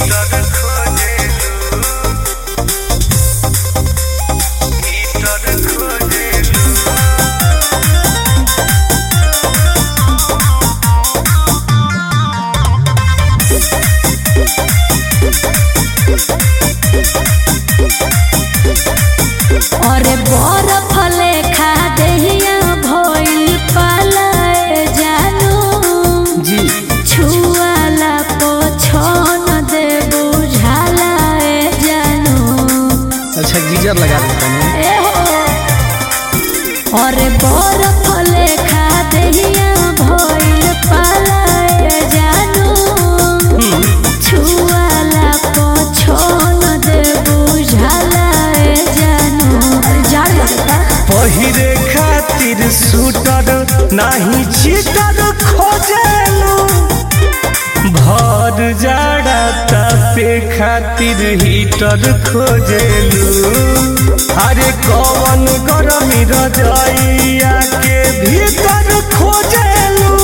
अरे बरफ लेखा देहिया भइल पालाए जानू जी छुआला पोछन दे बुझालाए जानू अच्छा गीजर लगा देता हूँ ए हो अरे बरफ लेखा देहिया भइल पालाए जानू छुआला पोछन दे बुझालाए जानू अरे जाड़ लगता पहिरे खातिर सूटर नाही चीटर खोजेलू भर जाड़ा तापे खातिर हीटर खोजेलू अरे कवन गरमी रजैया के भीतर खोजेलू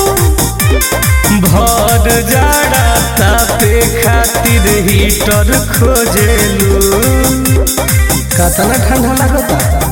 भर जाड़ा तापे खातिर हीटर खोजेलू कतना ठंडा लगता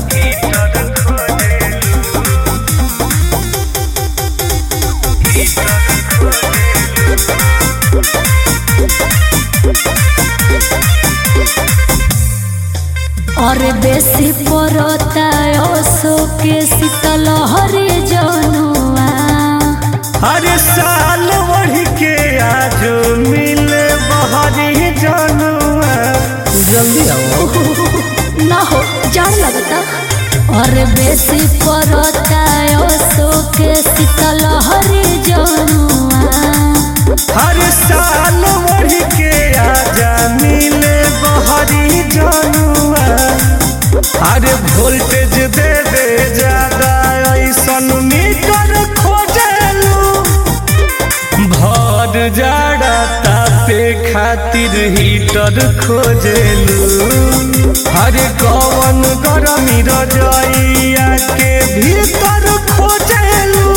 अरे बेसी पड़ता ओसो के शीतल हरे जनुआ अरे साल बढ़ के आज मिले बहरी जनुआ जल्दी आओ ना हो जाड़ लगता अरे बेसी पड़ता ओसो के शीतल हरे जनुआ अरे साल बढ़ के आजा मिले बहरी जनुआ अरे वोल्टेज दे दे ज्यादा ऐसन मीटर खोजलू भर जाड़ा तापे खातिर हीटर खोजेलू अरे कवन गरमी रजैया के भीतर खोजेलू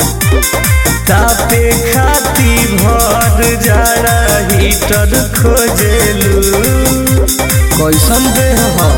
तापे खाती भर जाड़ा हीटर खोजेलू कैसन देह हो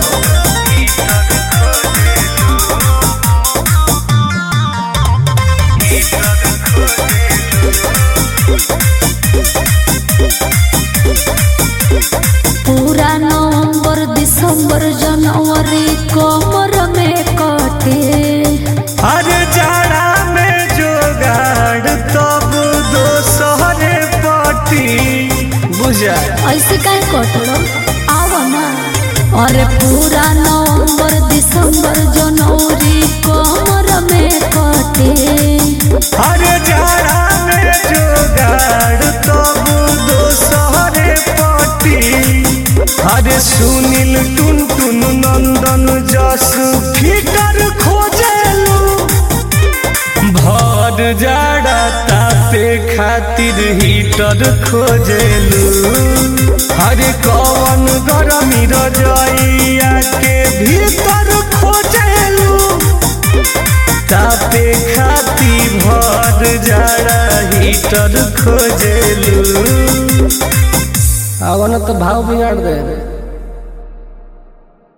पूरा नवंबर दिसंबर जनवरी कमर में कटे अरे जाड़ा में जोगाड़ तब दोसरे पटी बुझा ऐसे काहे कटड़ो आव ना अरे पूरा नवंबर दिसंबर जनवरी कमर में कटे अरे जाड़ा में जोगाड़ तब दोसरे पटी अरे सुनील टुन टुन नंदन जस फिटर खोजेलू भर जाड़ा तापे खातिर हीटर खोजेलू अरे कवन गरमी रजैया के भीतर खोजेलू तापे खाती भर जाड़ा हीटर खोजेलू आवन तो भाव बिगाड़ दे